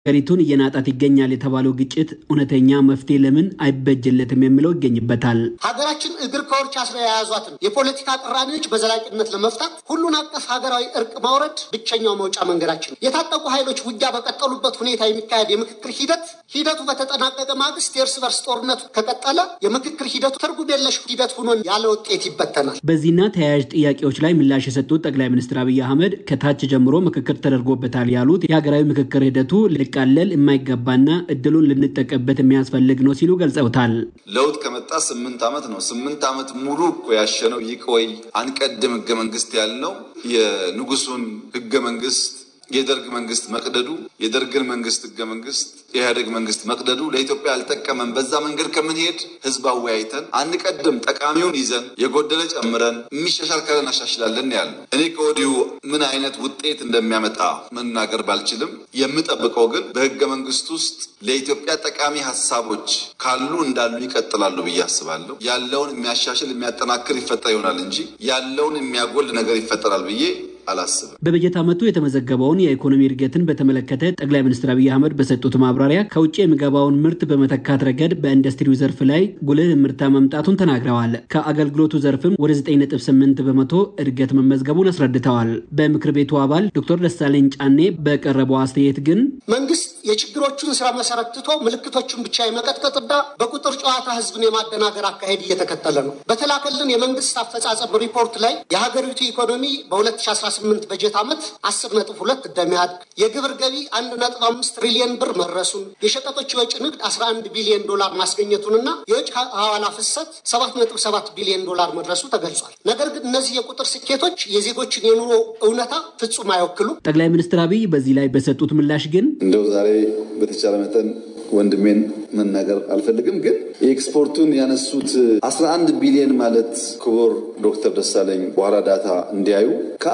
ሀገሪቱን እየናጣት ይገኛል የተባለው ግጭት እውነተኛ መፍትሄ ለምን አይበጅለትም የሚለው ይገኝበታል። ሀገራችን እግር ከወርች አስራ የያዟትን የፖለቲካ ቅራኔዎች በዘላቂነት ለመፍታት ሁሉን አቀፍ ሀገራዊ እርቅ ማውረድ ብቸኛው መውጫ መንገዳችን። የታጠቁ ኃይሎች ውጊያ በቀጠሉበት ሁኔታ የሚካሄድ የምክክር ሂደት ሂደቱ በተጠናቀቀ ማግስት የእርስ በርስ ጦርነቱ ከቀጠለ የምክክር ሂደቱ ትርጉም የለሽ ሂደት ሆኖን ያለ ውጤት ይበተናል። በዚህና ተያያዥ ጥያቄዎች ላይ ምላሽ የሰጡት ጠቅላይ ሚኒስትር አብይ አህመድ ከታች ጀምሮ ምክክር ተደርጎበታል ያሉት የሀገራዊ ምክክር ሂደቱ ሊቃለል የማይገባና እድሉን ልንጠቀምበት የሚያስፈልግ ነው ሲሉ ገልጸውታል። ለውጥ ከመጣ ስምንት ዓመት ነው። ስምንት ዓመት ሙሉ እኮ ያሸነው ይቆይ አንቀድም ህገ መንግስት ያልነው የንጉሱን ህገ መንግስት የደርግ መንግስት መቅደዱ የደርግን መንግስት ህገ መንግስት የኢህአዴግ መንግስት መቅደዱ ለኢትዮጵያ አልጠቀመም። በዛ መንገድ ከምንሄድ ህዝብ አወያይተን አንቀድም፣ ጠቃሚውን ይዘን የጎደለ ጨምረን የሚሻሻል ካለ እናሻሽላለን ያለ እኔ ከወዲሁ ምን አይነት ውጤት እንደሚያመጣ መናገር ባልችልም የምጠብቀው ግን በህገ መንግስት ውስጥ ለኢትዮጵያ ጠቃሚ ሀሳቦች ካሉ እንዳሉ ይቀጥላሉ ብዬ አስባለሁ። ያለውን የሚያሻሽል የሚያጠናክር ይፈጠር ይሆናል እንጂ ያለውን የሚያጎል ነገር ይፈጠራል ብዬ አላስብም። በበጀት ዓመቱ የተመዘገበውን የኢኮኖሚ እድገትን በተመለከተ ጠቅላይ ሚኒስትር አብይ አህመድ በሰጡት ማብራሪያ ከውጭ የሚገባውን ምርት በመተካት ረገድ በኢንዱስትሪው ዘርፍ ላይ ጉልህ ምርታ መምጣቱን ተናግረዋል። ከአገልግሎቱ ዘርፍም ወደ 9.8 በመቶ እድገት መመዝገቡን አስረድተዋል። በምክር ቤቱ አባል ዶክተር ደሳለኝ ጫኔ በቀረበው አስተያየት ግን መንግስት የችግሮቹን ስራ መሰረት ትቶ ምልክቶቹን ብቻ የመቀጥቀጥና በቁጥር ጨዋታ ህዝብን የማደናገር አካሄድ እየተከተለ ነው። በተላከልን የመንግስት አፈጻጸም ሪፖርት ላይ የሀገሪቱ ኢኮኖሚ በ2018 በጀት ዓመት 10.2 እንደሚያድግ የግብር ገቢ 1.5 ትሪሊየን ብር መድረሱን የሸቀጦች የወጭ ንግድ 11 ቢሊዮን ዶላር ማስገኘቱንና የውጭ ሐዋላ ፍሰት 7.7 ቢሊዮን ዶላር መድረሱ ተገልጿል። ነገር ግን እነዚህ የቁጥር ስኬቶች የዜጎችን የኑሮ እውነታ ፍጹም አይወክሉም። ጠቅላይ ሚኒስትር አብይ በዚህ ላይ በሰጡት ምላሽ ግን እንደው ዛሬ በተቻለ መጠን ወንድሜን መናገር አልፈልግም፣ ግን የኤክስፖርቱን ያነሱት 11 ቢሊዮን ማለት ክቡር ዶክተር ደሳለኝ በኋላ ዳታ እንዲያዩ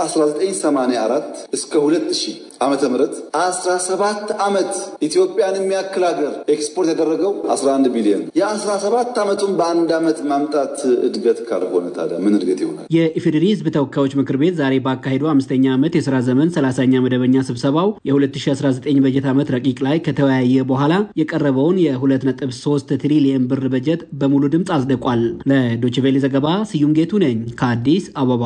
ከ1984 እስከ 2000 ዓመተ ምህረት 17 ዓመት ኢትዮጵያን የሚያክል ሀገር ኤክስፖርት ያደረገው 11 ቢሊዮን የ17 ዓመቱን በአንድ ዓመት ማምጣት እድገት ካልሆነ ታዲያ ምን እድገት ይሆናል? የኢፌዴሪ ሕዝብ ተወካዮች ምክር ቤት ዛሬ ባካሄዱ አምስተኛ ዓመት የስራ ዘመን 30ኛ መደበኛ ስብሰባው የ2019 በጀት ዓመት ረቂቅ ላይ ከተወያየ በኋላ የቀረበውን የ2.3 ትሪሊየን ብር በጀት በሙሉ ድምፅ አጽድቋል። ለዶችቬሌ ዘገባ ስዩም ጌቱ ነኝ ከአዲስ አበባ።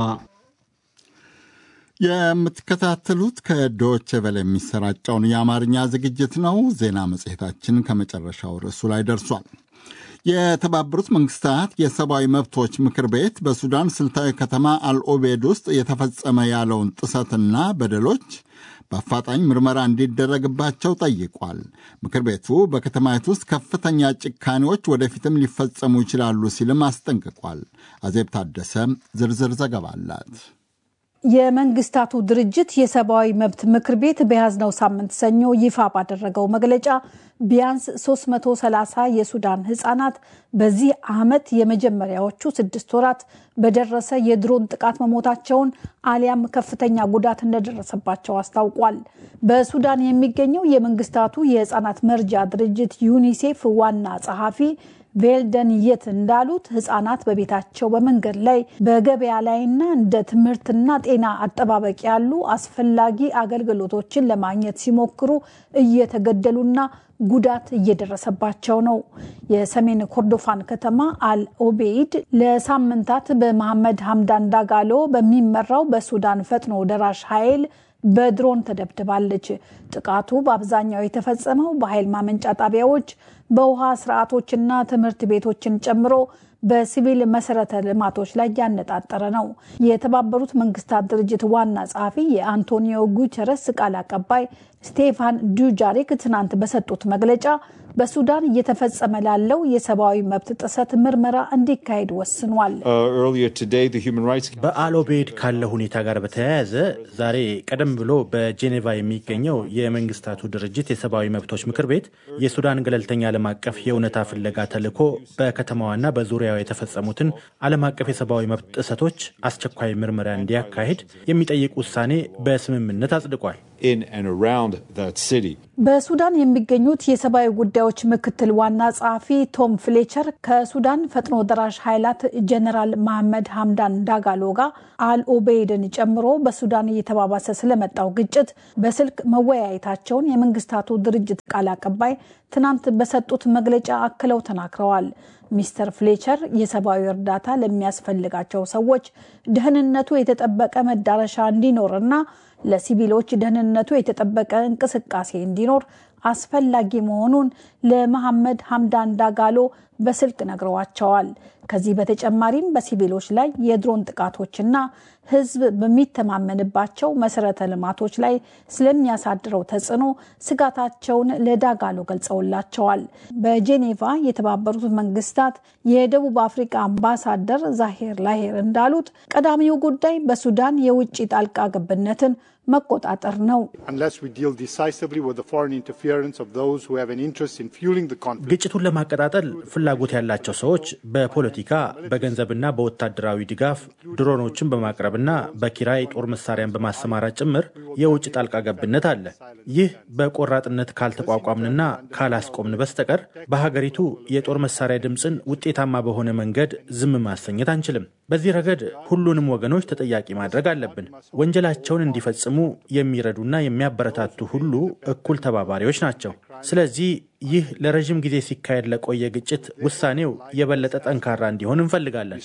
የምትከታተሉት ከዶች ቬለ የሚሰራጨውን የአማርኛ ዝግጅት ነው። ዜና መጽሔታችን ከመጨረሻው ርዕሱ ላይ ደርሷል። የተባበሩት መንግስታት የሰብአዊ መብቶች ምክር ቤት በሱዳን ስልታዊ ከተማ አልኦቤድ ውስጥ የተፈጸመ ያለውን ጥሰትና በደሎች በአፋጣኝ ምርመራ እንዲደረግባቸው ጠይቋል። ምክር ቤቱ በከተማይቱ ውስጥ ከፍተኛ ጭካኔዎች ወደፊትም ሊፈጸሙ ይችላሉ ሲልም አስጠንቅቋል። አዜብ ታደሰ ዝርዝር ዘገባ አላት። የመንግስታቱ ድርጅት የሰብአዊ መብት ምክር ቤት በያዝነው ሳምንት ሰኞ ይፋ ባደረገው መግለጫ ቢያንስ 330 የሱዳን ህጻናት በዚህ ዓመት የመጀመሪያዎቹ ስድስት ወራት በደረሰ የድሮን ጥቃት መሞታቸውን አሊያም ከፍተኛ ጉዳት እንደደረሰባቸው አስታውቋል። በሱዳን የሚገኘው የመንግስታቱ የህፃናት መርጃ ድርጅት ዩኒሴፍ ዋና ጸሐፊ ቬልደን የት እንዳሉት ህጻናት በቤታቸው በመንገድ ላይ በገበያ ላይና እንደ ትምህርትና ጤና አጠባበቅ ያሉ አስፈላጊ አገልግሎቶችን ለማግኘት ሲሞክሩ እየተገደሉና ጉዳት እየደረሰባቸው ነው። የሰሜን ኮርዶፋን ከተማ አል ኦቤይድ ለሳምንታት በመሐመድ ሐምዳን ዳጋሎ በሚመራው በሱዳን ፈጥኖ ደራሽ ኃይል በድሮን ተደብድባለች። ጥቃቱ በአብዛኛው የተፈጸመው በኃይል ማመንጫ ጣቢያዎች፣ በውሃ ስርዓቶችና ትምህርት ቤቶችን ጨምሮ በሲቪል መሰረተ ልማቶች ላይ ያነጣጠረ ነው። የተባበሩት መንግስታት ድርጅት ዋና ጸሐፊ የአንቶኒዮ ጉተረስ ቃል አቀባይ ስቴፋን ዱጃሪክ ትናንት በሰጡት መግለጫ በሱዳን እየተፈጸመ ላለው የሰብአዊ መብት ጥሰት ምርመራ እንዲካሄድ ወስኗል። በአልኦቤድ ካለ ሁኔታ ጋር በተያያዘ ዛሬ ቀደም ብሎ በጄኔቫ የሚገኘው የመንግስታቱ ድርጅት የሰብአዊ መብቶች ምክር ቤት የሱዳን ገለልተኛ ዓለም አቀፍ የእውነታ ፍለጋ ተልዕኮ በከተማዋና በዙሪያው የተፈጸሙትን ዓለም አቀፍ የሰብአዊ መብት ጥሰቶች አስቸኳይ ምርመራ እንዲያካሂድ የሚጠይቅ ውሳኔ በስምምነት አጽድቋል። in and around that city. በሱዳን የሚገኙት የሰብአዊ ጉዳዮች ምክትል ዋና ጸሐፊ ቶም ፍሌቸር ከሱዳን ፈጥኖ ደራሽ ኃይላት ጀነራል መሐመድ ሀምዳን ዳጋሎ ጋር አልኦቤይድን ጨምሮ በሱዳን እየተባባሰ ስለመጣው ግጭት በስልክ መወያየታቸውን የመንግስታቱ ድርጅት ቃል አቀባይ ትናንት በሰጡት መግለጫ አክለው ተናግረዋል። ሚስተር ፍሌቸር የሰብአዊ እርዳታ ለሚያስፈልጋቸው ሰዎች ደህንነቱ የተጠበቀ መዳረሻ እንዲኖርና ለሲቪሎች ደህንነቱ የተጠበቀ እንቅስቃሴ እንዲኖር አስፈላጊ መሆኑን ለመሐመድ ሀምዳን ዳጋሎ በስልክ ነግረዋቸዋል። ከዚህ በተጨማሪም በሲቪሎች ላይ የድሮን ጥቃቶችና ሕዝብ በሚተማመንባቸው መሰረተ ልማቶች ላይ ስለሚያሳድረው ተጽዕኖ ስጋታቸውን ለዳጋሎ ገልጸውላቸዋል። በጄኔቫ የተባበሩት መንግስታት የደቡብ አፍሪካ አምባሳደር ዛሄር ላሄር እንዳሉት ቀዳሚው ጉዳይ በሱዳን የውጭ ጣልቃ ገብነትን መቆጣጠር ነው። ግጭቱን ለማቀጣጠል ፍላጎት ያላቸው ሰዎች በፖለቲካ በገንዘብና በወታደራዊ ድጋፍ ድሮኖችን በማቅረብና በኪራይ ጦር መሳሪያን በማሰማራት ጭምር የውጭ ጣልቃ ገብነት አለ። ይህ በቆራጥነት ካልተቋቋምንና ካላስቆምን በስተቀር በሀገሪቱ የጦር መሳሪያ ድምፅን ውጤታማ በሆነ መንገድ ዝም ማሰኘት አንችልም። በዚህ ረገድ ሁሉንም ወገኖች ተጠያቂ ማድረግ አለብን። ወንጀላቸውን እንዲፈጽሙ የሚረዱና የሚያበረታቱ ሁሉ እኩል ተባባሪዎች ናቸው። ስለዚህ ይህ ለረዥም ጊዜ ሲካሄድ ለቆየ ግጭት ውሳኔው የበለጠ ጠንካራ እንዲሆን እንፈልጋለን።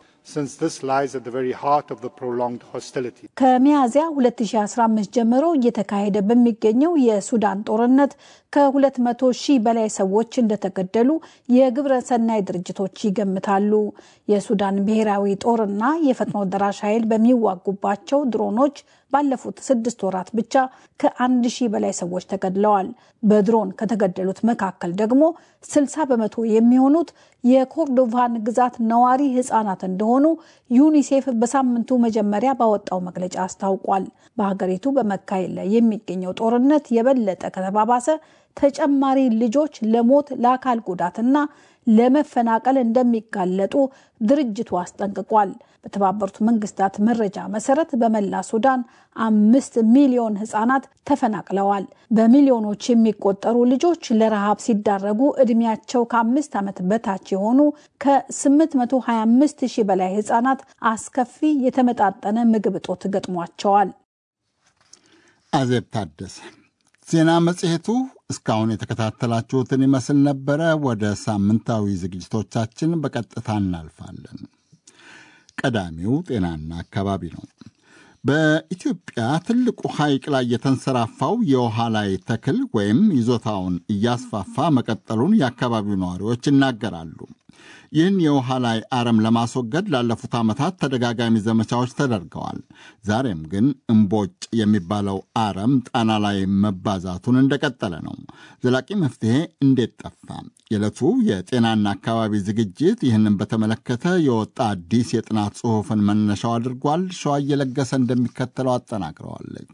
ከሚያዝያ 2015 ጀምሮ እየተካሄደ በሚገኘው የሱዳን ጦርነት ከ200 ሺህ በላይ ሰዎች እንደተገደሉ የግብረ ሰናይ ድርጅቶች ይገምታሉ። የሱዳን ብሔራዊ ጦርና የፈጥኖ ደራሽ ኃይል በሚዋጉባቸው ድሮኖች ባለፉት ስድስት ወራት ብቻ ከአንድ ሺህ በላይ ሰዎች ተገድለዋል። በድሮን ከተገደሉት መካከል ደግሞ 60 በመቶ የሚሆኑት የኮርዶቫን ግዛት ነዋሪ ህጻናት እንደሆኑ ዩኒሴፍ በሳምንቱ መጀመሪያ ባወጣው መግለጫ አስታውቋል። በሀገሪቱ በመካሄድ ላይ የሚገኘው ጦርነት የበለጠ ከተባባሰ ተጨማሪ ልጆች ለሞት ለአካል ጉዳትና ለመፈናቀል እንደሚጋለጡ ድርጅቱ አስጠንቅቋል። በተባበሩት መንግስታት መረጃ መሰረት በመላ ሱዳን አምስት ሚሊዮን ህጻናት ተፈናቅለዋል። በሚሊዮኖች የሚቆጠሩ ልጆች ለረሃብ ሲዳረጉ እድሜያቸው ከአምስት ዓመት በታች የሆኑ ከ825 ሺህ በላይ ህጻናት አስከፊ የተመጣጠነ ምግብ እጦት ገጥሟቸዋል። አዜብ ታደሰ ዜና መጽሔቱ እስካሁን የተከታተላችሁትን ይመስል ነበረ። ወደ ሳምንታዊ ዝግጅቶቻችን በቀጥታ እናልፋለን። ቀዳሚው ጤናና አካባቢ ነው። በኢትዮጵያ ትልቁ ሐይቅ ላይ የተንሰራፋው የውሃ ላይ ተክል ወይም ይዞታውን እያስፋፋ መቀጠሉን የአካባቢው ነዋሪዎች ይናገራሉ። ይህን የውሃ ላይ አረም ለማስወገድ ላለፉት ዓመታት ተደጋጋሚ ዘመቻዎች ተደርገዋል። ዛሬም ግን እምቦጭ የሚባለው አረም ጣና ላይ መባዛቱን እንደቀጠለ ነው። ዘላቂ መፍትሄ እንዴት ጠፋ? የዕለቱ የጤናና አካባቢ ዝግጅት ይህንን በተመለከተ የወጣ አዲስ የጥናት ጽሑፍን መነሻው አድርጓል። ሸዋ እየለገሰ እንደሚከተለው አጠናቅረዋለች።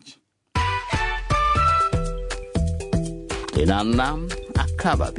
ጤናና አካባቢ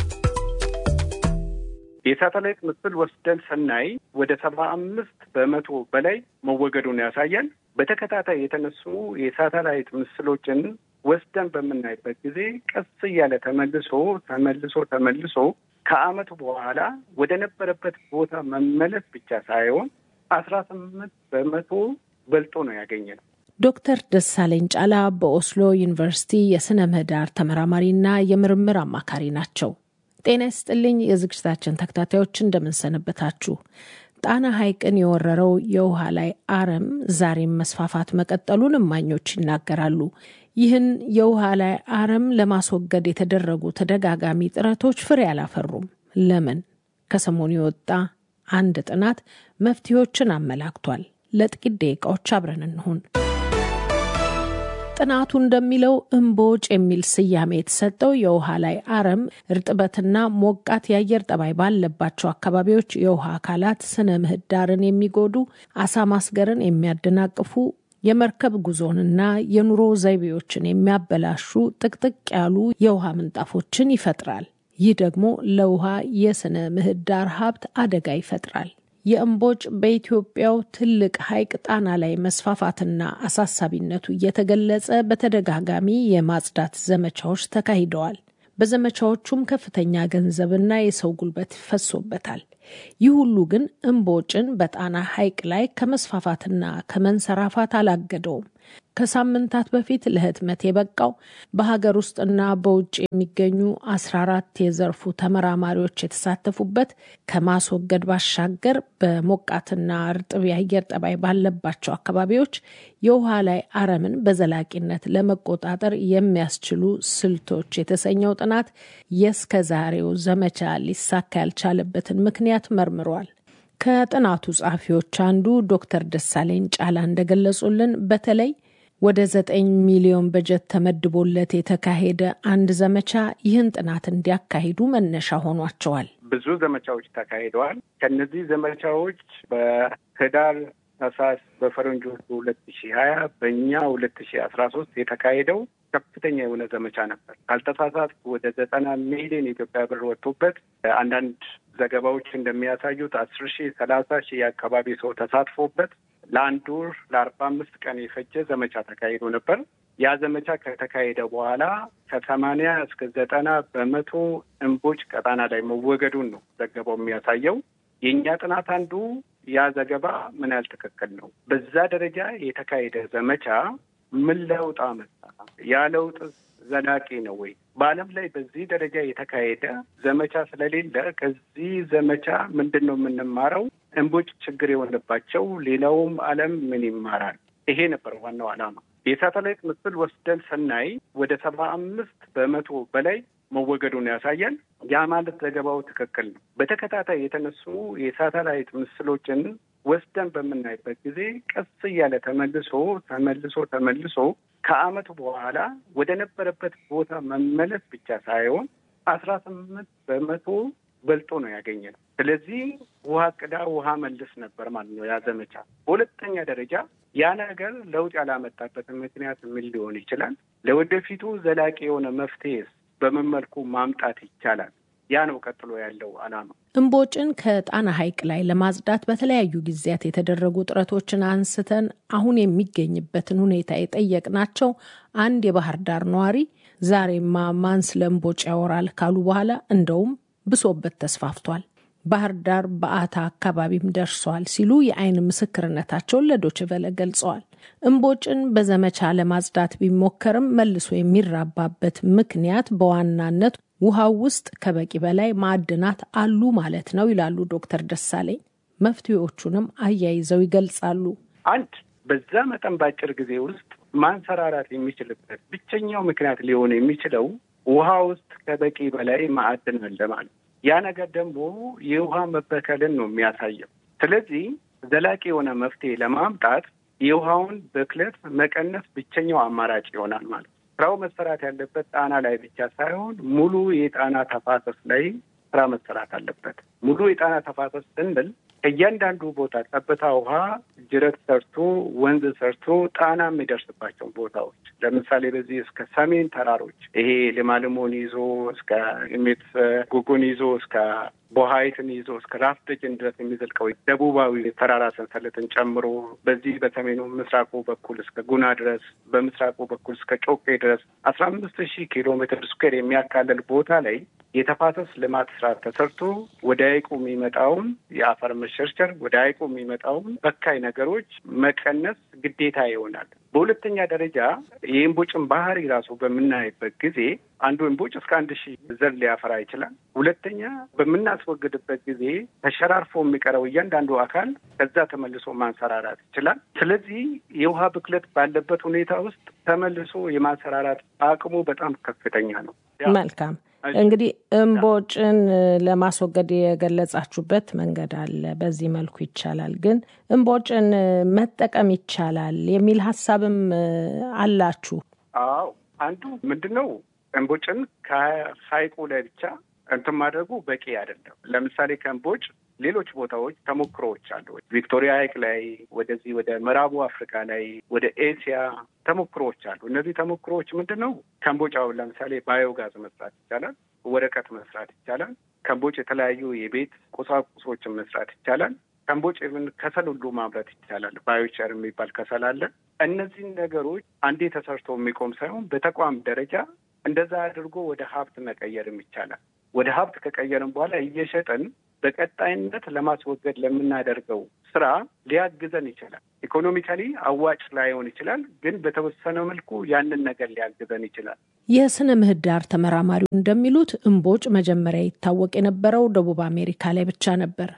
የሳተላይት ምስል ወስደን ስናይ ወደ ሰባ አምስት በመቶ በላይ መወገዱን ያሳያል። በተከታታይ የተነሱ የሳተላይት ምስሎችን ወስደን በምናይበት ጊዜ ቀስ እያለ ተመልሶ ተመልሶ ተመልሶ ከዓመቱ በኋላ ወደ ነበረበት ቦታ መመለስ ብቻ ሳይሆን አስራ ስምንት በመቶ በልጦ ነው ያገኘነው። ዶክተር ደሳለኝ ጫላ በኦስሎ ዩኒቨርሲቲ የስነ ምህዳር ተመራማሪና የምርምር አማካሪ ናቸው። ጤና ይስጥልኝ የዝግጅታችን ተከታታዮች እንደምንሰነበታችሁ። ጣና ሐይቅን የወረረው የውሃ ላይ አረም ዛሬም መስፋፋት መቀጠሉን እማኞች ይናገራሉ። ይህን የውሃ ላይ አረም ለማስወገድ የተደረጉ ተደጋጋሚ ጥረቶች ፍሬ አላፈሩም። ለምን? ከሰሞኑ የወጣ አንድ ጥናት መፍትሄዎችን አመላክቷል። ለጥቂት ደቂቃዎች አብረን እንሁን። ጥናቱ እንደሚለው እምቦጭ የሚል ስያሜ የተሰጠው የውሃ ላይ አረም እርጥበትና ሞቃት የአየር ጠባይ ባለባቸው አካባቢዎች የውሃ አካላት ስነ ምህዳርን የሚጎዱ፣ አሳ ማስገርን የሚያደናቅፉ፣ የመርከብ ጉዞንና የኑሮ ዘይቤዎችን የሚያበላሹ ጥቅጥቅ ያሉ የውሃ ምንጣፎችን ይፈጥራል። ይህ ደግሞ ለውሃ የስነ ምህዳር ሀብት አደጋ ይፈጥራል። የእምቦጭ በኢትዮጵያው ትልቅ ሐይቅ ጣና ላይ መስፋፋትና አሳሳቢነቱ እየተገለጸ በተደጋጋሚ የማጽዳት ዘመቻዎች ተካሂደዋል። በዘመቻዎቹም ከፍተኛ ገንዘብና የሰው ጉልበት ፈሶበታል። ይህ ሁሉ ግን እምቦጭን በጣና ሐይቅ ላይ ከመስፋፋትና ከመንሰራፋት አላገደውም። ከሳምንታት በፊት ለህትመት የበቃው በሀገር ውስጥና በውጭ የሚገኙ አስራ አራት የዘርፉ ተመራማሪዎች የተሳተፉበት ከማስወገድ ባሻገር በሞቃትና እርጥብ የአየር ጠባይ ባለባቸው አካባቢዎች የውሃ ላይ አረምን በዘላቂነት ለመቆጣጠር የሚያስችሉ ስልቶች የተሰኘው ጥናት የእስከ ዛሬው ዘመቻ ሊሳካ ያልቻለበትን ምክንያት መርምሯል። ከጥናቱ ጸሐፊዎች አንዱ ዶክተር ደሳለኝ ጫላ እንደገለጹልን በተለይ ወደ ዘጠኝ ሚሊዮን በጀት ተመድቦለት የተካሄደ አንድ ዘመቻ ይህን ጥናት እንዲያካሂዱ መነሻ ሆኗቸዋል። ብዙ ዘመቻዎች ተካሂደዋል። ከነዚህ ዘመቻዎች በህዳር ታህሳስ በፈረንጆቹ ሁለት ሺ ሀያ በእኛ ሁለት ሺ አስራ ሶስት የተካሄደው ከፍተኛ የሆነ ዘመቻ ነበር። ካልተሳሳትኩ ወደ ዘጠና ሚሊዮን የኢትዮጵያ ብር ወጥቶበት አንዳንድ ዘገባዎች እንደሚያሳዩት አስር ሺህ ሰላሳ ሺህ የአካባቢ ሰው ተሳትፎበት ለአንድ ወር ለአርባ አምስት ቀን የፈጀ ዘመቻ ተካሂዶ ነበር። ያ ዘመቻ ከተካሄደ በኋላ ከሰማንያ እስከ ዘጠና በመቶ እምቦጭ ቀጣና ላይ መወገዱን ነው ዘገባው የሚያሳየው። የእኛ ጥናት አንዱ ያ ዘገባ ምን ያህል ትክክል ነው፣ በዛ ደረጃ የተካሄደ ዘመቻ ምን ለውጥ አመጣ፣ ያ ለውጥ ዘላቂ ነው ወይ? በዓለም ላይ በዚህ ደረጃ የተካሄደ ዘመቻ ስለሌለ ከዚህ ዘመቻ ምንድን ነው የምንማረው? እምቦጭ ችግር የሆነባቸው ሌላውም ዓለም ምን ይማራል? ይሄ ነበር ዋናው ዓላማ። የሳተላይት ምስል ወስደን ስናይ ወደ ሰባ አምስት በመቶ በላይ መወገዱን ያሳያል። ያ ማለት ዘገባው ትክክል ነው። በተከታታይ የተነሱ የሳተላይት ምስሎችን ወስደን በምናይበት ጊዜ ቀስ እያለ ተመልሶ ተመልሶ ተመልሶ ከዓመቱ በኋላ ወደ ነበረበት ቦታ መመለስ ብቻ ሳይሆን አስራ ስምንት በመቶ በልጦ ነው ያገኘ ነው። ስለዚህ ውሃ ቅዳ ውሃ መልስ ነበር ማለት ነው ያ ዘመቻ። በሁለተኛ ደረጃ ያ ነገር ለውጥ ያላመጣበትን ምክንያት ምን ሊሆን ይችላል? ለወደፊቱ ዘላቂ የሆነ መፍትሄስ በምን መልኩ ማምጣት ይቻላል? ያ ነው ቀጥሎ ያለው ዓላማ። እምቦጭን ከጣና ሐይቅ ላይ ለማጽዳት በተለያዩ ጊዜያት የተደረጉ ጥረቶችን አንስተን አሁን የሚገኝበትን ሁኔታ የጠየቅናቸው አንድ የባህር ዳር ነዋሪ ዛሬማ ማን ስለ እምቦጭ ያወራል ካሉ በኋላ እንደውም ብሶበት ተስፋፍቷል፣ ባህር ዳር በአታ አካባቢም ደርሷል ሲሉ የዓይን ምስክርነታቸውን ለዶችቨለ ገልጸዋል። እምቦጭን በዘመቻ ለማጽዳት ቢሞከርም መልሶ የሚራባበት ምክንያት በዋናነት ውሃው ውስጥ ከበቂ በላይ ማዕድናት አሉ ማለት ነው ይላሉ ዶክተር ደሳለኝ። መፍትሄዎቹንም አያይዘው ይገልጻሉ። አንድ በዛ መጠን በአጭር ጊዜ ውስጥ ማንሰራራት የሚችልበት ብቸኛው ምክንያት ሊሆን የሚችለው ውሃ ውስጥ ከበቂ በላይ ማዕድን አለ ማለት ያ ነገር ደግሞ የውሃ መበከልን ነው የሚያሳየው። ስለዚህ ዘላቂ የሆነ መፍትሄ ለማምጣት የውሃውን ብክለት መቀነስ ብቸኛው አማራጭ ይሆናል ማለት ነው። ስራው መሰራት ያለበት ጣና ላይ ብቻ ሳይሆን ሙሉ የጣና ተፋሰስ ላይ ስራ መሰራት አለበት። ሙሉ የጣና ተፋሰስ ስንል ከእያንዳንዱ ቦታ ጠብታ ውሃ ጅረት ሰርቶ ወንዝ ሰርቶ ጣና የሚደርስባቸው ቦታዎች ለምሳሌ በዚህ እስከ ሰሜን ተራሮች ይሄ ልማልሞን ይዞ እስከ ሜት ጉጉን ይዞ እስከ ቦሀይትን ይዞ እስከ ራስ ደጅን ድረስ የሚዘልቀው ደቡባዊ ተራራ ሰንሰለትን ጨምሮ በዚህ በሰሜኑ ምስራቁ በኩል እስከ ጉና ድረስ በምስራቁ በኩል እስከ ጮቄ ድረስ አስራ አምስት ሺህ ኪሎ ሜትር ስኩዌር የሚያካለል ቦታ ላይ የተፋሰስ ልማት ስራ ተሰርቶ ወደ ሐይቁ የሚመጣውን የአፈር መሸርሸር ወደ ሐይቁ የሚመጣውን በካይ ነገሮች መቀነስ ግዴታ ይሆናል። በሁለተኛ ደረጃ የእምቦጭን ባህሪ ራሱ በምናይበት ጊዜ አንዱ እምቦጭ እስከ አንድ ሺህ ዘር ሊያፈራ ይችላል። ሁለተኛ በምናስወግድበት ጊዜ ተሸራርፎ የሚቀረው እያንዳንዱ አካል ከዛ ተመልሶ ማንሰራራት ይችላል። ስለዚህ የውሃ ብክለት ባለበት ሁኔታ ውስጥ ተመልሶ የማንሰራራት አቅሙ በጣም ከፍተኛ ነው። መልካም እንግዲህ እምቦጭን ለማስወገድ የገለጻችሁበት መንገድ አለ። በዚህ መልኩ ይቻላል። ግን እምቦጭን መጠቀም ይቻላል የሚል ሀሳብም አላችሁ? አዎ፣ አንዱ ምንድን ነው እምቦጭን ከሀይቁ ላይ ብቻ እንትን ማድረጉ በቂ አይደለም። ለምሳሌ ከእምቦጭ ሌሎች ቦታዎች ተሞክሮዎች አሉ። ቪክቶሪያ ሐይቅ ላይ፣ ወደዚህ ወደ ምዕራቡ አፍሪካ ላይ፣ ወደ ኤሲያ ተሞክሮዎች አሉ። እነዚህ ተሞክሮዎች ምንድን ነው? ከእምቦጭ አሁን ለምሳሌ ባዮጋዝ መስራት ይቻላል። ወረቀት መስራት ይቻላል። ከእምቦጭ የተለያዩ የቤት ቁሳቁሶችን መስራት ይቻላል። ከእምቦጭ ከሰል ሁሉ ማምረት ይቻላል። ባዮቸር የሚባል ከሰል አለ። እነዚህን ነገሮች አንዴ ተሰርቶ የሚቆም ሳይሆን በተቋም ደረጃ እንደዛ አድርጎ ወደ ሀብት መቀየርም ይቻላል። ወደ ሀብት ከቀየርም በኋላ እየሸጥን በቀጣይነት ለማስወገድ ለምናደርገው ስራ ሊያግዘን ይችላል። ኢኮኖሚካሊ አዋጭ ላይሆን ይችላል፣ ግን በተወሰነ መልኩ ያንን ነገር ሊያግዘን ይችላል። የስነ ምህዳር ተመራማሪው እንደሚሉት እምቦጭ መጀመሪያ ይታወቅ የነበረው ደቡብ አሜሪካ ላይ ብቻ ነበር።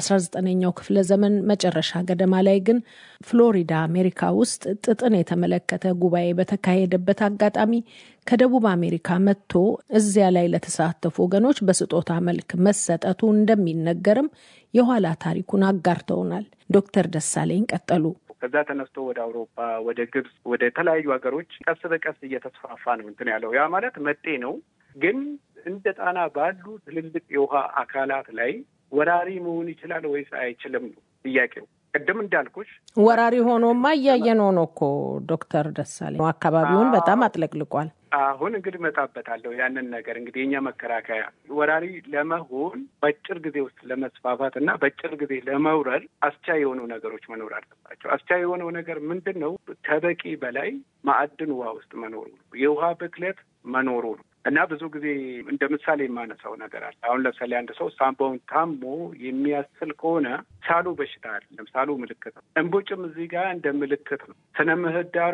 በ19ኛው ክፍለ ዘመን መጨረሻ ገደማ ላይ ግን ፍሎሪዳ አሜሪካ ውስጥ ጥጥን የተመለከተ ጉባኤ በተካሄደበት አጋጣሚ ከደቡብ አሜሪካ መጥቶ እዚያ ላይ ለተሳተፉ ወገኖች በስጦታ መልክ መሰጠቱ እንደሚነገርም የኋላ ታሪኩን አጋርተውናል። ዶክተር ደሳለኝ ቀጠሉ። ከዛ ተነስቶ ወደ አውሮፓ፣ ወደ ግብጽ፣ ወደ የተለያዩ ሀገሮች ቀስ በቀስ እየተስፋፋ ነው እንትን ያለው ያ ማለት መጤ ነው። ግን እንደ ጣና ባሉ ትልልቅ የውሃ አካላት ላይ ወራሪ መሆን ይችላል ወይስ አይችልም ነው ጥያቄው። ቅድም እንዳልኩሽ ወራሪ ሆኖማ እያየን ሆኖ እኮ ዶክተር ደሳለኝ አካባቢውን በጣም አጥለቅልቋል። አሁን እንግዲህ እመጣበታለሁ ያንን ነገር እንግዲህ የኛ መከራከያ ወራሪ ለመሆን በአጭር ጊዜ ውስጥ ለመስፋፋት እና በአጭር ጊዜ ለመውረድ አስቻይ የሆኑ ነገሮች መኖር አለባቸው። አስቻይ የሆነው ነገር ምንድን ነው? ከበቂ በላይ ማዕድን ውሃ ውስጥ መኖሩ ነው። የውሃ ብክለት መኖሩ ነው። እና ብዙ ጊዜ እንደ ምሳሌ የማነሳው ነገር አለ። አሁን ለምሳሌ አንድ ሰው ሳምባውን ታሞ የሚያስል ከሆነ ሳሉ በሽታ አይደለም፣ ሳሉ ምልክት ነው። እንቦጭም እዚህ ጋር እንደ ምልክት ነው። ስነ ምህዳሩ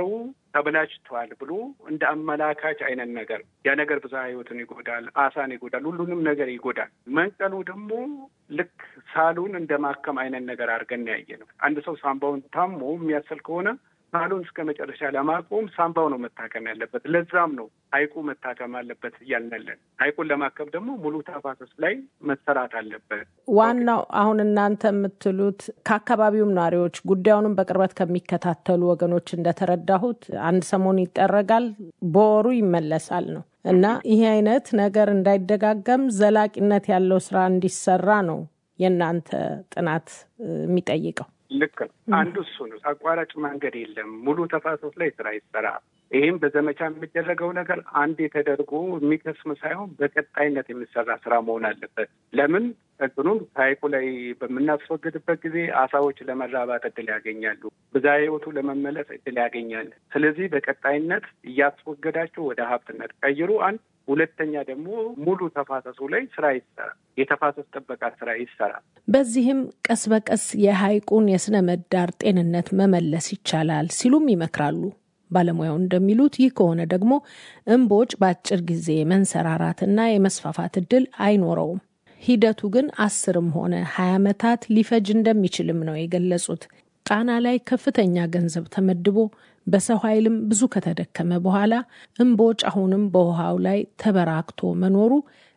ተበላሽቷል ብሎ እንደ አመላካች አይነት ነገር ያ ነገር ብዝሃ ሕይወትን ይጎዳል፣ አሳን ይጎዳል፣ ሁሉንም ነገር ይጎዳል። መንቀሉ ደግሞ ልክ ሳሉን እንደ ማከም አይነት ነገር አድርገን ያየ ነው። አንድ ሰው ሳምባውን ታሞ የሚያስል ከሆነ ሳሉን እስከ መጨረሻ ለማቆም ሳምባው ነው መታከም ያለበት። ለዛም ነው ሐይቁ መታከም አለበት እያልነለን። ሐይቁን ለማከም ደግሞ ሙሉ ተፋሰስ ላይ መሰራት አለበት። ዋናው አሁን እናንተ የምትሉት ከአካባቢውም ነዋሪዎች ጉዳዩንም በቅርበት ከሚከታተሉ ወገኖች እንደተረዳሁት አንድ ሰሞን ይጠረጋል፣ በወሩ ይመለሳል ነው እና ይሄ አይነት ነገር እንዳይደጋገም ዘላቂነት ያለው ስራ እንዲሰራ ነው የእናንተ ጥናት የሚጠይቀው። ልክ ነው። አንዱ እሱ ነው። አቋራጭ መንገድ የለም። ሙሉ ተፋሰስ ላይ ስራ ይሰራ። ይህም በዘመቻ የሚደረገው ነገር አንዴ ተደርጎ የሚከስም ሳይሆን በቀጣይነት የሚሰራ ስራ መሆን አለበት። ለምን እንትኑም ከሐይቁ ላይ በምናስወግድበት ጊዜ አሳዎች ለመራባት እድል ያገኛሉ። ብዝሃ ሕይወቱ ለመመለስ እድል ያገኛል። ስለዚህ በቀጣይነት እያስወገዳቸው ወደ ሀብትነት ቀይሩ። አንድ ሁለተኛ ደግሞ ሙሉ ተፋሰሱ ላይ ስራ ይሰራ፣ የተፋሰስ ጥበቃ ስራ ይሰራ። በዚህም ቀስ በቀስ የሐይቁን የስነ ምህዳር ጤንነት መመለስ ይቻላል ሲሉም ይመክራሉ። ባለሙያው እንደሚሉት ይህ ከሆነ ደግሞ እምቦጭ በአጭር ጊዜ መንሰራራትና የመስፋፋት እድል አይኖረውም። ሂደቱ ግን አስርም ሆነ ሀያ ዓመታት ሊፈጅ እንደሚችልም ነው የገለጹት። ጣና ላይ ከፍተኛ ገንዘብ ተመድቦ በሰው ኃይልም ብዙ ከተደከመ በኋላ እምቦጭ አሁንም በውሃው ላይ ተበራክቶ መኖሩ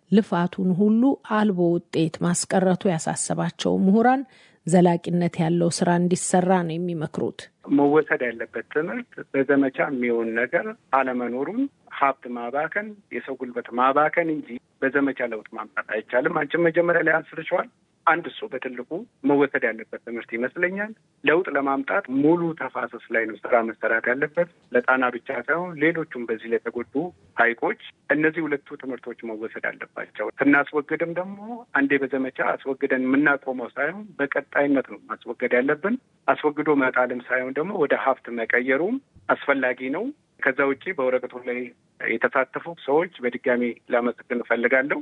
ልፋቱን ሁሉ አልቦ ውጤት ማስቀረቱ ያሳሰባቸው ምሁራን ዘላቂነት ያለው ስራ እንዲሰራ ነው የሚመክሩት። መወሰድ ያለበት ትምህርት በዘመቻ የሚሆን ነገር አለመኖሩን፣ ሀብት ማባከን፣ የሰው ጉልበት ማባከን እንጂ በዘመቻ ለውጥ ማምጣት አይቻልም። አንቺም መጀመሪያ ላይ አንስርሸዋል። አንድ እሱ በትልቁ መወሰድ ያለበት ትምህርት ይመስለኛል። ለውጥ ለማምጣት ሙሉ ተፋሰስ ላይ ነው ስራ መሰራት ያለበት። ለጣና ብቻ ሳይሆን ሌሎቹም በዚህ ለተጎዱ ሐይቆች እነዚህ ሁለቱ ትምህርቶች መወሰድ አለባቸው። ስናስወግድም ደግሞ አንዴ በዘመቻ አስወግደን የምናቆመው ሳይሆን በቀጣይነት ነው ማስወገድ ያለብን። አስወግዶ መጣልም ሳይሆን ደግሞ ወደ ሀብት መቀየሩም አስፈላጊ ነው። ከዛ ውጭ በወረቀቱ ላይ የተሳተፉ ሰዎች በድጋሚ ላመሰግን እፈልጋለሁ።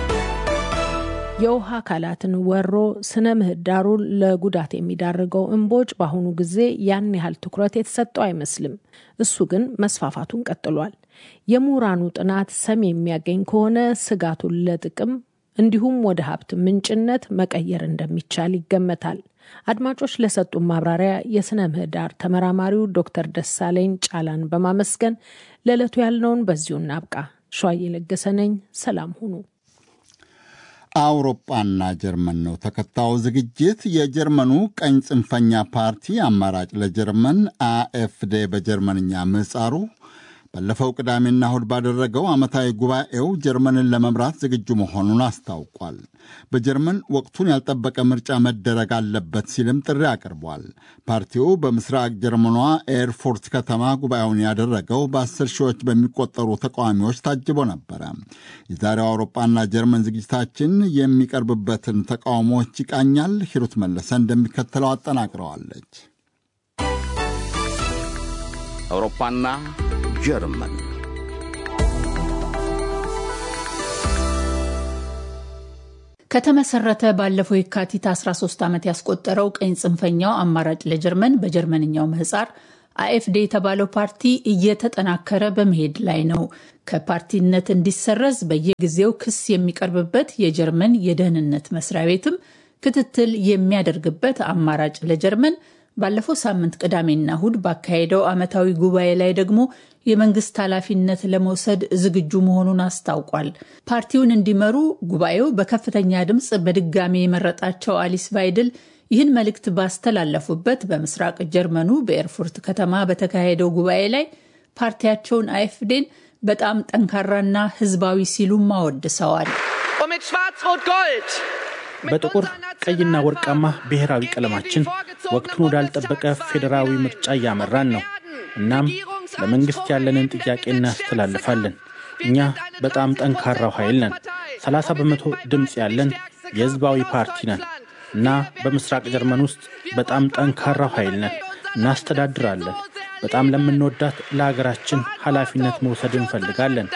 የውሃ አካላትን ወሮ ስነ ምህዳሩን ለጉዳት የሚዳርገው እምቦጭ በአሁኑ ጊዜ ያን ያህል ትኩረት የተሰጠው አይመስልም። እሱ ግን መስፋፋቱን ቀጥሏል። የምሁራኑ ጥናት ሰም የሚያገኝ ከሆነ ስጋቱን ለጥቅም እንዲሁም ወደ ሀብት ምንጭነት መቀየር እንደሚቻል ይገመታል። አድማጮች ለሰጡን ማብራሪያ የስነ ምህዳር ተመራማሪው ዶክተር ደሳለኝ ጫላን በማመስገን ለዕለቱ ያልነውን በዚሁ እናብቃ። ሸዋዬ ለገሰ ነኝ። ሰላም ሁኑ። አውሮፓና ጀርመን ነው ተከታዩ ዝግጅት። የጀርመኑ ቀኝ ጽንፈኛ ፓርቲ አማራጭ ለጀርመን አኤፍዴ በጀርመንኛ ምህጻሩ ባለፈው ቅዳሜና እሁድ ባደረገው ዓመታዊ ጉባኤው ጀርመንን ለመምራት ዝግጁ መሆኑን አስታውቋል። በጀርመን ወቅቱን ያልጠበቀ ምርጫ መደረግ አለበት ሲልም ጥሪ አቅርቧል። ፓርቲው በምስራቅ ጀርመኗ ኤርፎርት ከተማ ጉባኤውን ያደረገው በአስር ሺዎች በሚቆጠሩ ተቃዋሚዎች ታጅቦ ነበረ። የዛሬው አውሮፓና ጀርመን ዝግጅታችን የሚቀርብበትን ተቃውሞዎች ይቃኛል። ሂሩት መለሰ እንደሚከተለው አጠናቅረዋለች። አውሮፓና ጀርመን ከተመሰረተ ባለፈው የካቲት 13 ዓመት ያስቆጠረው ቀኝ ጽንፈኛው አማራጭ ለጀርመን በጀርመንኛው ምህጻር አኤፍዴ የተባለው ፓርቲ እየተጠናከረ በመሄድ ላይ ነው። ከፓርቲነት እንዲሰረዝ በየጊዜው ክስ የሚቀርብበት የጀርመን የደህንነት መስሪያ ቤትም ክትትል የሚያደርግበት አማራጭ ለጀርመን ባለፈው ሳምንት ቅዳሜና እሁድ ባካሄደው ዓመታዊ ጉባኤ ላይ ደግሞ የመንግስት ኃላፊነት ለመውሰድ ዝግጁ መሆኑን አስታውቋል። ፓርቲውን እንዲመሩ ጉባኤው በከፍተኛ ድምፅ በድጋሚ የመረጣቸው አሊስ ቫይድል ይህን መልእክት ባስተላለፉበት በምስራቅ ጀርመኑ በኤርፉርት ከተማ በተካሄደው ጉባኤ ላይ ፓርቲያቸውን አይፍዴን በጣም ጠንካራና ህዝባዊ ሲሉም አወድሰዋል። በጥቁር ቀይና ወርቃማ ብሔራዊ ቀለማችን ወቅቱን ወዳልጠበቀ ፌዴራዊ ምርጫ እያመራን ነው። እናም ለመንግስት ያለንን ጥያቄ እናስተላልፋለን። እኛ በጣም ጠንካራው ኃይል ነን። 30 በመቶ ድምፅ ያለን የህዝባዊ ፓርቲ ነን እና በምስራቅ ጀርመን ውስጥ በጣም ጠንካራው ኃይል ነን። እናስተዳድራለን። በጣም ለምንወዳት ለሀገራችን ኃላፊነት መውሰድ እንፈልጋለን።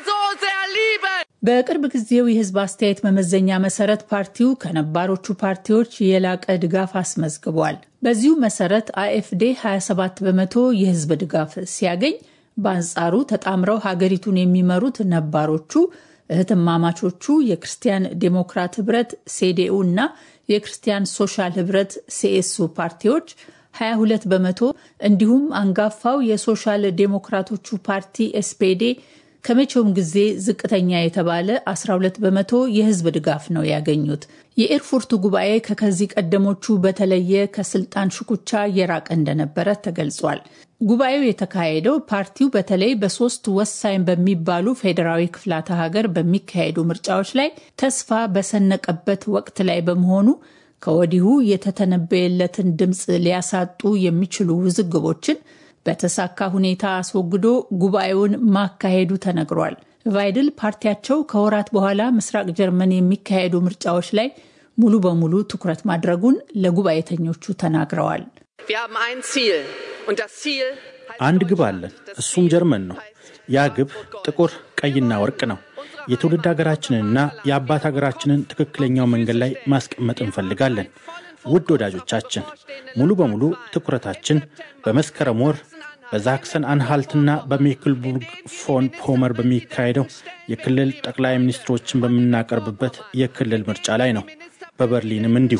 በቅርብ ጊዜው የህዝብ አስተያየት መመዘኛ መሰረት ፓርቲው ከነባሮቹ ፓርቲዎች የላቀ ድጋፍ አስመዝግቧል። በዚሁ መሰረት አኤፍዴ 27 በመቶ የህዝብ ድጋፍ ሲያገኝ፣ በአንጻሩ ተጣምረው ሀገሪቱን የሚመሩት ነባሮቹ እህትማማቾቹ የክርስቲያን ዴሞክራት ህብረት ሴዴኡ እና የክርስቲያን ሶሻል ህብረት ሲኤሱ ፓርቲዎች 22 በመቶ እንዲሁም አንጋፋው የሶሻል ዴሞክራቶቹ ፓርቲ ኤስፔዴ ከመቼውም ጊዜ ዝቅተኛ የተባለ 12 በመቶ የህዝብ ድጋፍ ነው ያገኙት። የኤርፉርቱ ጉባኤ ከከዚህ ቀደሞቹ በተለየ ከስልጣን ሽኩቻ የራቀ እንደነበረ ተገልጿል። ጉባኤው የተካሄደው ፓርቲው በተለይ በሶስት ወሳኝ በሚባሉ ፌዴራዊ ክፍላተ ሀገር በሚካሄዱ ምርጫዎች ላይ ተስፋ በሰነቀበት ወቅት ላይ በመሆኑ ከወዲሁ የተተነበየለትን ድምፅ ሊያሳጡ የሚችሉ ውዝግቦችን በተሳካ ሁኔታ አስወግዶ ጉባኤውን ማካሄዱ ተነግሯል። ቫይድል ፓርቲያቸው ከወራት በኋላ ምስራቅ ጀርመን የሚካሄዱ ምርጫዎች ላይ ሙሉ በሙሉ ትኩረት ማድረጉን ለጉባኤተኞቹ ተናግረዋል። አንድ ግብ አለን፣ እሱም ጀርመን ነው። ያ ግብ ጥቁር ቀይና ወርቅ ነው። የትውልድ ሀገራችንንና የአባት ሀገራችንን ትክክለኛው መንገድ ላይ ማስቀመጥ እንፈልጋለን። ውድ ወዳጆቻችን፣ ሙሉ በሙሉ ትኩረታችን በመስከረም ወር በዛክሰን አንሃልትና በሜክልቡርግ ፎን ፖመር በሚካሄደው የክልል ጠቅላይ ሚኒስትሮችን በምናቀርብበት የክልል ምርጫ ላይ ነው። በበርሊንም እንዲሁ።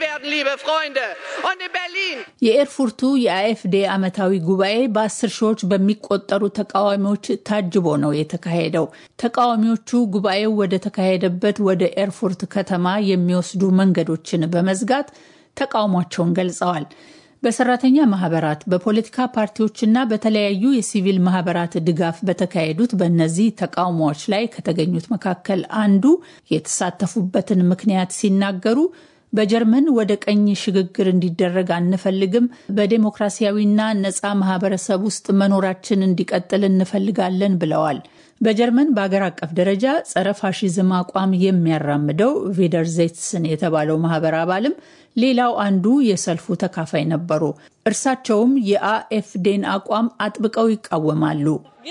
የኤርፉርቱ የአኤፍዴ ዓመታዊ ጉባኤ በአስር ሺዎች በሚቆጠሩ ተቃዋሚዎች ታጅቦ ነው የተካሄደው። ተቃዋሚዎቹ ጉባኤው ወደ ተካሄደበት ወደ ኤርፉርት ከተማ የሚወስዱ መንገዶችን በመዝጋት ተቃውሟቸውን ገልጸዋል። በሰራተኛ ማህበራት፣ በፖለቲካ ፓርቲዎችና በተለያዩ የሲቪል ማህበራት ድጋፍ በተካሄዱት በእነዚህ ተቃውሞዎች ላይ ከተገኙት መካከል አንዱ የተሳተፉበትን ምክንያት ሲናገሩ በጀርመን ወደ ቀኝ ሽግግር እንዲደረግ አንፈልግም። በዴሞክራሲያዊና ነፃ ማህበረሰብ ውስጥ መኖራችን እንዲቀጥል እንፈልጋለን ብለዋል። በጀርመን በአገር አቀፍ ደረጃ ጸረ ፋሺዝም አቋም የሚያራምደው ቬደርዜትስን የተባለው ማህበር አባልም ሌላው አንዱ የሰልፉ ተካፋይ ነበሩ። እርሳቸውም የአኤፍዴን አቋም አጥብቀው ይቃወማሉ።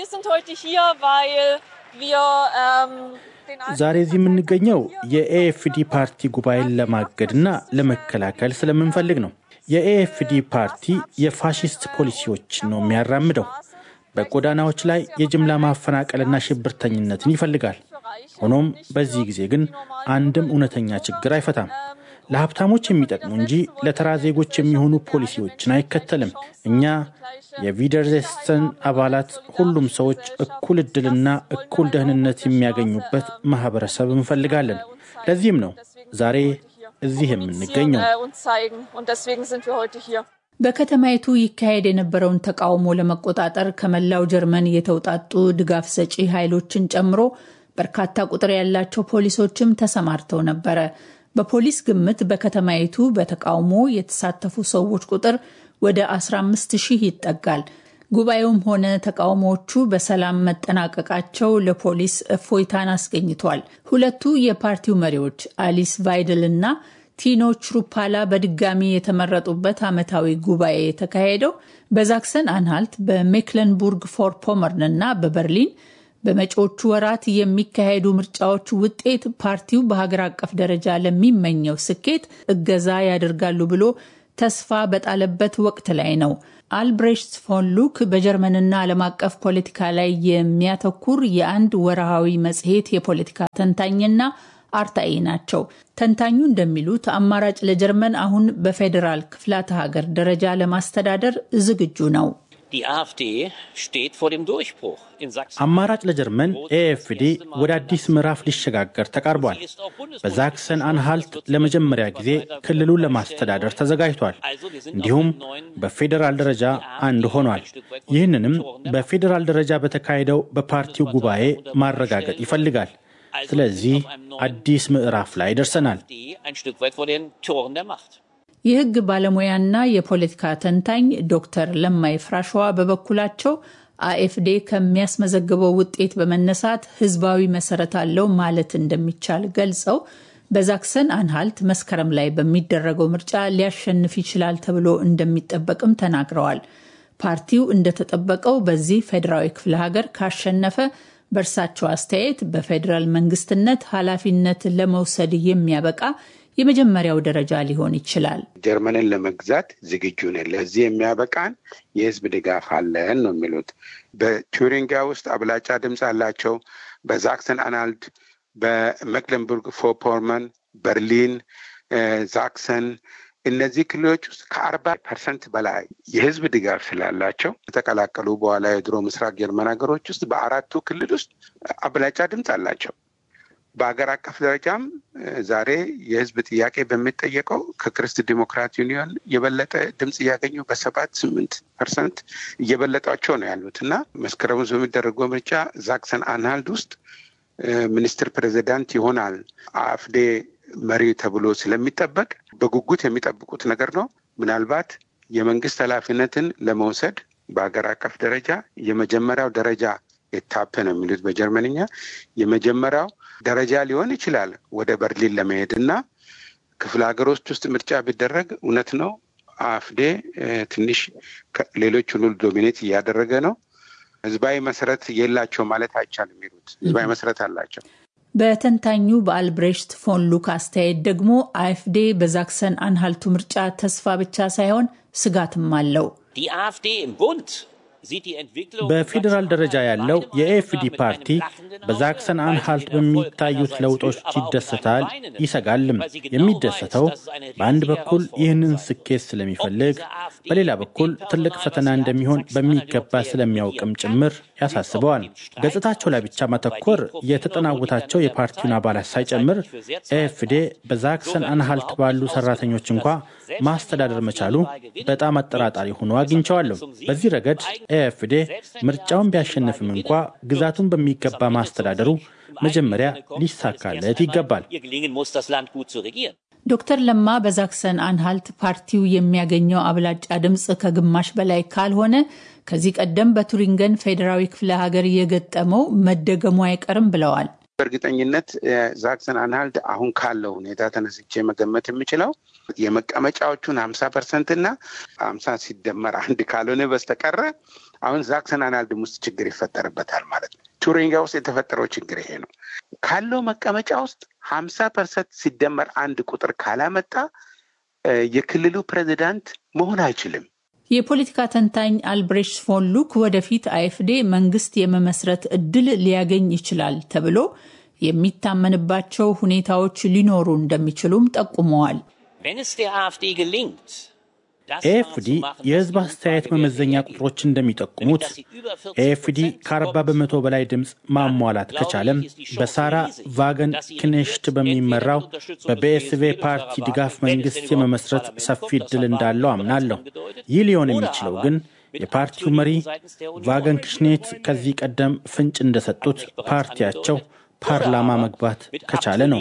ዛሬ እዚህ የምንገኘው የኤኤፍዲ ፓርቲ ጉባኤን ለማገድና ለመከላከል ስለምንፈልግ ነው። የኤኤፍዲ ፓርቲ የፋሽስት ፖሊሲዎች ነው የሚያራምደው። በጎዳናዎች ላይ የጅምላ ማፈናቀልና ሽብርተኝነትን ይፈልጋል። ሆኖም በዚህ ጊዜ ግን አንድም እውነተኛ ችግር አይፈታም። ለሀብታሞች የሚጠቅሙ እንጂ ለተራ ዜጎች የሚሆኑ ፖሊሲዎችን አይከተልም። እኛ የቪደርዜስተን አባላት ሁሉም ሰዎች እኩል እድልና እኩል ደህንነት የሚያገኙበት ማህበረሰብ እንፈልጋለን። ለዚህም ነው ዛሬ እዚህ የምንገኘው። በከተማይቱ ይካሄድ የነበረውን ተቃውሞ ለመቆጣጠር ከመላው ጀርመን የተውጣጡ ድጋፍ ሰጪ ኃይሎችን ጨምሮ በርካታ ቁጥር ያላቸው ፖሊሶችም ተሰማርተው ነበረ። በፖሊስ ግምት በከተማይቱ በተቃውሞ የተሳተፉ ሰዎች ቁጥር ወደ 15 ሺህ ይጠጋል። ጉባኤውም ሆነ ተቃውሞዎቹ በሰላም መጠናቀቃቸው ለፖሊስ እፎይታን አስገኝቷል። ሁለቱ የፓርቲው መሪዎች አሊስ ቫይድል እና ቲኖ ችሩፓላ በድጋሚ የተመረጡበት ዓመታዊ ጉባኤ የተካሄደው በዛክሰን አንሃልት፣ በሜክለንቡርግ ፎር ፖመርን እና በበርሊን በመጪዎቹ ወራት የሚካሄዱ ምርጫዎች ውጤት ፓርቲው በሀገር አቀፍ ደረጃ ለሚመኘው ስኬት እገዛ ያደርጋሉ ብሎ ተስፋ በጣለበት ወቅት ላይ ነው። አልብሬሽት ፎን ሉክ በጀርመንና ዓለም አቀፍ ፖለቲካ ላይ የሚያተኩር የአንድ ወርሃዊ መጽሔት የፖለቲካ ተንታኝና አርታኢ ናቸው። ተንታኙ እንደሚሉት አማራጭ ለጀርመን አሁን በፌዴራል ክፍላተ ሀገር ደረጃ ለማስተዳደር ዝግጁ ነው። አማራጭ ለጀርመን ኤኤፍዲ ወደ አዲስ ምዕራፍ ሊሸጋገር ተቃርቧል። በዛክሰን አንሃልት ለመጀመሪያ ጊዜ ክልሉን ለማስተዳደር ተዘጋጅቷል። እንዲሁም በፌዴራል ደረጃ አንድ ሆኗል። ይህንንም በፌዴራል ደረጃ በተካሄደው በፓርቲው ጉባኤ ማረጋገጥ ይፈልጋል። ስለዚህ አዲስ ምዕራፍ ላይ ደርሰናል። የሕግ ባለሙያና የፖለቲካ ተንታኝ ዶክተር ለማይ ፍራሸዋ በበኩላቸው አኤፍዴ ከሚያስመዘግበው ውጤት በመነሳት ህዝባዊ መሰረት አለው ማለት እንደሚቻል ገልጸው በዛክሰን አንሃልት መስከረም ላይ በሚደረገው ምርጫ ሊያሸንፍ ይችላል ተብሎ እንደሚጠበቅም ተናግረዋል። ፓርቲው እንደተጠበቀው በዚህ ፌዴራዊ ክፍለ ሀገር ካሸነፈ በእርሳቸው አስተያየት በፌዴራል መንግስትነት ኃላፊነት ለመውሰድ የሚያበቃ የመጀመሪያው ደረጃ ሊሆን ይችላል። ጀርመንን ለመግዛት ዝግጁ ነን፣ ለዚህ የሚያበቃን የህዝብ ድጋፍ አለን ነው የሚሉት። በቱሪንጊያ ውስጥ አብላጫ ድምፅ አላቸው። በዛክሰን አናልድ፣ በሜክለንቡርግ ፎፖርመን፣ በርሊን፣ ዛክሰን እነዚህ ክልሎች ውስጥ ከአርባ ፐርሰንት በላይ የህዝብ ድጋፍ ስላላቸው ከተቀላቀሉ በኋላ የድሮ ምስራቅ ጀርመን ሀገሮች ውስጥ በአራቱ ክልል ውስጥ አብላጫ ድምፅ አላቸው። በሀገር አቀፍ ደረጃም ዛሬ የህዝብ ጥያቄ በሚጠየቀው ከክርስት ዲሞክራት ዩኒዮን የበለጠ ድምፅ እያገኙ በሰባት ስምንት ፐርሰንት እየበለጧቸው ነው ያሉት እና መስከረም ውስጥ በሚደረገው ምርጫ ዛክሰን አንሃልድ ውስጥ ሚኒስትር ፕሬዚዳንት ይሆናል አፍዴ መሪ ተብሎ ስለሚጠበቅ በጉጉት የሚጠብቁት ነገር ነው። ምናልባት የመንግስት ኃላፊነትን ለመውሰድ በሀገር አቀፍ ደረጃ የመጀመሪያው ደረጃ የታፕ ነው የሚሉት በጀርመንኛ የመጀመሪያው ደረጃ ሊሆን ይችላል ወደ በርሊን ለመሄድ እና ክፍለ ሀገሮች ውስጥ ምርጫ ቢደረግ እውነት ነው አፍዴ ትንሽ ሌሎች ሁሉ ዶሚኔት እያደረገ ነው። ህዝባዊ መሰረት የላቸው ማለት አይቻልም። የሚሉት ህዝባዊ መሰረት አላቸው። በተንታኙ በአልብሬሽት ፎን ሉክ አስተያየት ደግሞ አኤፍዴ በዛክሰን አንሃልቱ ምርጫ ተስፋ ብቻ ሳይሆን ስጋትም አለው። በፌዴራል ደረጃ ያለው የኤኤፍዲ ፓርቲ በዛክሰን አንሃልት በሚታዩት ለውጦች ይደሰታል፣ ይሰጋልም። የሚደሰተው በአንድ በኩል ይህንን ስኬት ስለሚፈልግ፣ በሌላ በኩል ትልቅ ፈተና እንደሚሆን በሚገባ ስለሚያውቅም ጭምር ያሳስበዋል። ገጽታቸው ላይ ብቻ ማተኮር የተጠናወታቸው የፓርቲውን አባላት ሳይጨምር ኤኤፍዴ በዛክሰን አንሃልት ባሉ ሰራተኞች እንኳ ማስተዳደር መቻሉ በጣም አጠራጣሪ ሆኖ አግኝቸዋለሁ። በዚህ ረገድ ኤኤፍዴ ምርጫውን ቢያሸንፍም እንኳ ግዛቱን በሚገባ ማስተዳደሩ መጀመሪያ ሊሳካለት ይገባል። ዶክተር ለማ በዛክሰን አንሃልት ፓርቲው የሚያገኘው አብላጫ ድምፅ ከግማሽ በላይ ካልሆነ ከዚህ ቀደም በቱሪንገን ፌዴራዊ ክፍለ ሀገር የገጠመው መደገሙ አይቀርም ብለዋል። በእርግጠኝነት ዛክሰን አንሃልት አሁን ካለው ሁኔታ ተነስቼ መገመት የምችለው የመቀመጫዎቹን ሀምሳ ፐርሰንት እና ሀምሳ ሲደመር አንድ ካልሆነ በስተቀረ አሁን ዛክሰን አንሃልድም ውስጥ ችግር ይፈጠርበታል ማለት ነው። ቱሪንጊያ ውስጥ የተፈጠረው ችግር ይሄ ነው። ካለው መቀመጫ ውስጥ ሀምሳ ፐርሰንት ሲደመር አንድ ቁጥር ካላመጣ የክልሉ ፕሬዚዳንት መሆን አይችልም። የፖለቲካ ተንታኝ አልብሬሽት ፎን ሉክ ወደፊት አይኤፍዴ መንግስት የመመስረት እድል ሊያገኝ ይችላል ተብሎ የሚታመንባቸው ሁኔታዎች ሊኖሩ እንደሚችሉም ጠቁመዋል። ኤኤፍዲ የህዝብ አስተያየት መመዘኛ ቁጥሮች እንደሚጠቁሙት ኤኤፍዲ ከ40 በመቶ በላይ ድምፅ ማሟላት ከቻለም በሳራ ቫገን ክኔሽት በሚመራው በቢኤስቬ ፓርቲ ድጋፍ መንግስት የመመስረት ሰፊ እድል እንዳለው አምናለሁ። ይህ ሊሆን የሚችለው ግን የፓርቲው መሪ ቫገን ክሽኔት ከዚህ ቀደም ፍንጭ እንደሰጡት ፓርቲያቸው ፓርላማ መግባት ከቻለ ነው።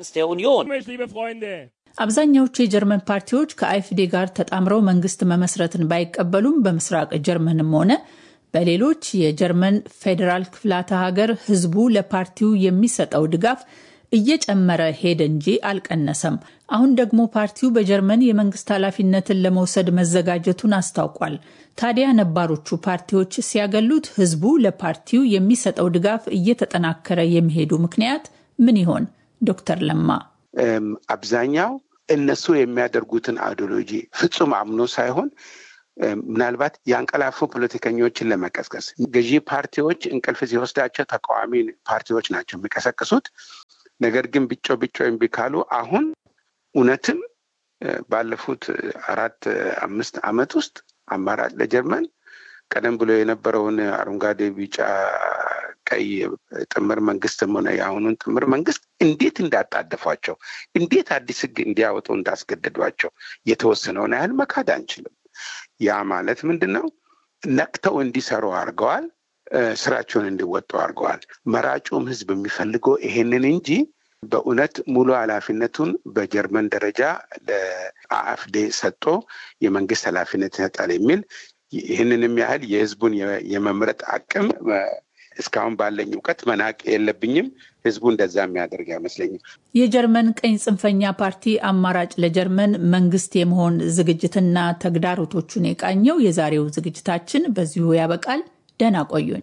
አብዛኛዎቹ የጀርመን ፓርቲዎች ከአይፍዴ ጋር ተጣምረው መንግስት መመስረትን ባይቀበሉም በምስራቅ ጀርመንም ሆነ በሌሎች የጀርመን ፌዴራል ክፍላተ ሀገር ህዝቡ ለፓርቲው የሚሰጠው ድጋፍ እየጨመረ ሄደ እንጂ አልቀነሰም። አሁን ደግሞ ፓርቲው በጀርመን የመንግስት ኃላፊነትን ለመውሰድ መዘጋጀቱን አስታውቋል። ታዲያ ነባሮቹ ፓርቲዎች ሲያገሉት ህዝቡ ለፓርቲው የሚሰጠው ድጋፍ እየተጠናከረ የሚሄዱ ምክንያት ምን ይሆን? ዶክተር ለማ አብዛኛው እነሱ የሚያደርጉትን አይዲዮሎጂ ፍጹም አምኖ ሳይሆን ምናልባት የአንቀላፉ ፖለቲከኞችን ለመቀስቀስ ገዢ ፓርቲዎች እንቅልፍ ሲወስዳቸው ተቃዋሚ ፓርቲዎች ናቸው የሚቀሰቅሱት። ነገር ግን ብጮ ብጮ እምቢ ካሉ አሁን እውነትም ባለፉት አራት አምስት ዓመት ውስጥ አማራጭ ለጀርመን ቀደም ብሎ የነበረውን አረንጓዴ፣ ቢጫ፣ ቀይ ጥምር መንግስትም ሆነ የአሁኑን ጥምር መንግስት እንዴት እንዳጣደፏቸው እንዴት አዲስ ህግ እንዲያወጡ እንዳስገደዷቸው የተወሰነውን ያህል መካድ አንችልም። ያ ማለት ምንድን ነው? ነቅተው እንዲሰሩ አድርገዋል። ስራቸውን እንዲወጡ አድርገዋል። መራጩም ህዝብ የሚፈልገው ይሄንን እንጂ በእውነት ሙሉ ኃላፊነቱን በጀርመን ደረጃ ለአፍዴ ሰጥቶ የመንግስት ኃላፊነት ይሰጣል የሚል ይህንንም ያህል የህዝቡን የመምረጥ አቅም እስካሁን ባለኝ እውቀት መናቅ የለብኝም። ህዝቡ እንደዛ የሚያደርግ አይመስለኝም። የጀርመን ቀኝ ጽንፈኛ ፓርቲ አማራጭ ለጀርመን መንግስት የመሆን ዝግጅትና ተግዳሮቶቹን የቃኘው የዛሬው ዝግጅታችን በዚሁ ያበቃል። ደህና ቆዩን።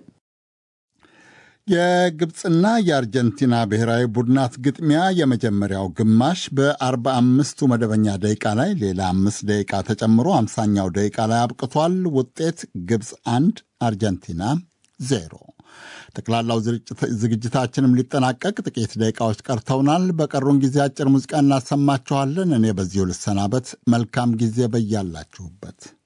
የግብፅና የአርጀንቲና ብሔራዊ ቡድናት ግጥሚያ የመጀመሪያው ግማሽ በአርባ አምስቱ መደበኛ ደቂቃ ላይ ሌላ አምስት ደቂቃ ተጨምሮ አምሳኛው ደቂቃ ላይ አብቅቷል። ውጤት ግብፅ አንድ አርጀንቲና ዜሮ። ጠቅላላው ዝግጅታችንም ሊጠናቀቅ ጥቂት ደቂቃዎች ቀርተውናል። በቀሩን ጊዜ አጭር ሙዚቃ እናሰማችኋለን። እኔ በዚሁ ልሰናበት። መልካም ጊዜ በያላችሁበት